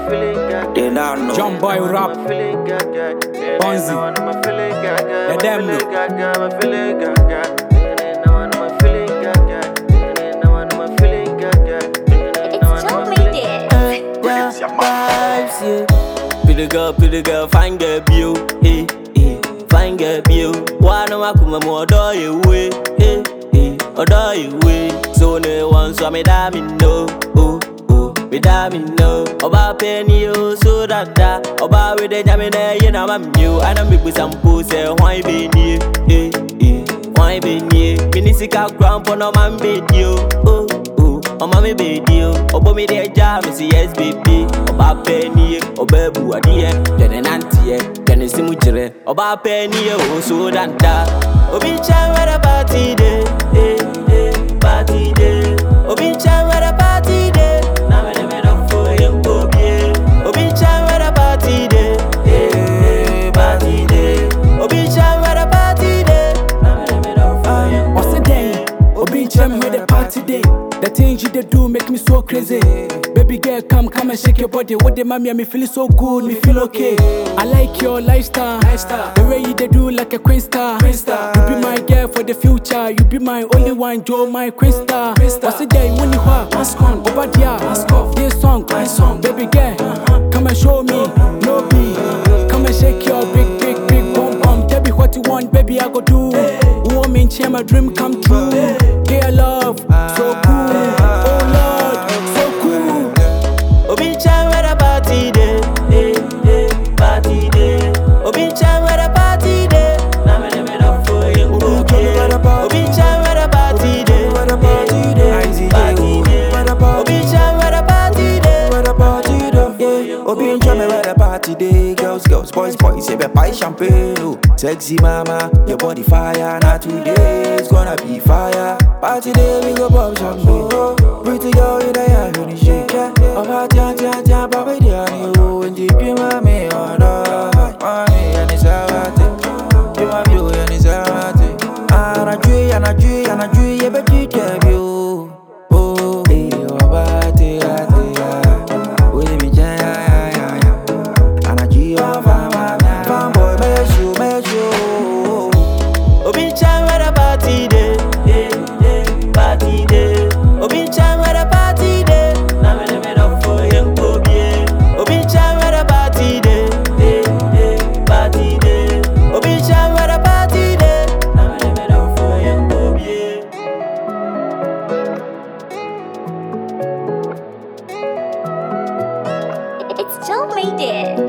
They not know. John Boy rap. Bonzi. Let them know. It's Joe made it. vibes, yeah. Pretty girl, pretty girl, fine girl, view, eh, eh. Fine girl, view. Wana wakuma mo odo you way, eh, eh. Odo you way. So ne one so me da me no, oh, oh. Me da me no. Oba penny oh, so that da. Oba we de jame ne ye na mam you. Ana me bu sampo say why be ni, eh, eh. Why be ni? Minisika ground for no man be you, oh, oh. ọmọ mi bèèdì o ọgbọ́n mi dé já mi sí sbb ọba pẹ́ níye ọba ẹ̀bù adìyẹ dẹ̀nẹ̀ náà tiẹ̀ dẹ̀nẹ̀ sí mu jìrẹ̀ ọba pẹ́ níye o so dáadáa obi ń ṣe wẹ́rẹ́ pàtì dé eh, eh, pàtì dé obi ń ṣe wẹ́rẹ́ pàtì dé náà mẹ́lẹ́mẹ́lẹ́ fún ẹ̀ ń kó bíé obi ń ṣe wẹ́rẹ́ pàtì dé eh, eh, pàtì dé obi ń ṣe wẹ́rẹ́ pàtì dé náà mẹ́lẹ́mẹ́lẹ́ fún ẹ̀ ń kó What's the day? Obi Chem where the party day. The things you they do make me so crazy. Baby girl, come, come and shake your body. What the mommy, me feeling so good, me feel okay. I like your lifestyle, the way you they do like a queen star. You be my girl for the future. You be my only one, Joe, my queen star. What's the day when you are mask on, over there, mask off. This song, my song, baby girl, come and show me, no be. Come and shake your big, big, big bum bum. Tell me what you want, baby, I go do. Woman, share my dream come true. Dear love, so cool. Oh Lord, so cool. Obi ń ṣe wẹ́rẹ́ pàtì dé, eh, eh, pàtì dé. Obi ń ṣe wẹ́rẹ́ pàtì dé, náà mẹ́lẹ́mẹ́lẹ́ fún yín kó dé. Obi ń ṣe wẹ́rẹ́ pàtì dé, eh, eh, pàtì dé. Obi ń ṣe wẹ́rẹ́ pàtì dé, Obi and Jamie where the party day, girls, girls, boys, boys, say buy champagne, oh. Sexy mama, your body fire, not today, it's gonna be fire. Party day, we go pop champagne. Pretty girl, you there, yeah, you need shake, yeah. I'm hot, yeah, yeah, yeah, but we there, you, and you be my me, oh, no. Money, and it's a party. You my view, and it's a party. And I dream, and I dream, and I dream, yeah, but you can't view. Oh, hey, oh, party, party, yeah. With me, yeah, yeah, yeah, yeah. And I dream, oh, fine, fine, fine. Fine boy, make you, make you. Obi ń ṣe wẹ́rẹ́ pàtì dé, eh, eh, pàtì dé. Obi ń ṣe wẹ́rẹ́ pàtì dé, náà mẹ́lẹ́mẹ́lẹ́ fún yín kó bíé. Obi ń ṣe wẹ́rẹ́ pàtì dé, eh, eh, pàtì dé. Obi ń ṣe wẹ́rẹ́ pàtì dé, náà mẹ́lẹ́mẹ́lẹ́ fún yín kó bíé. It's Joe made it.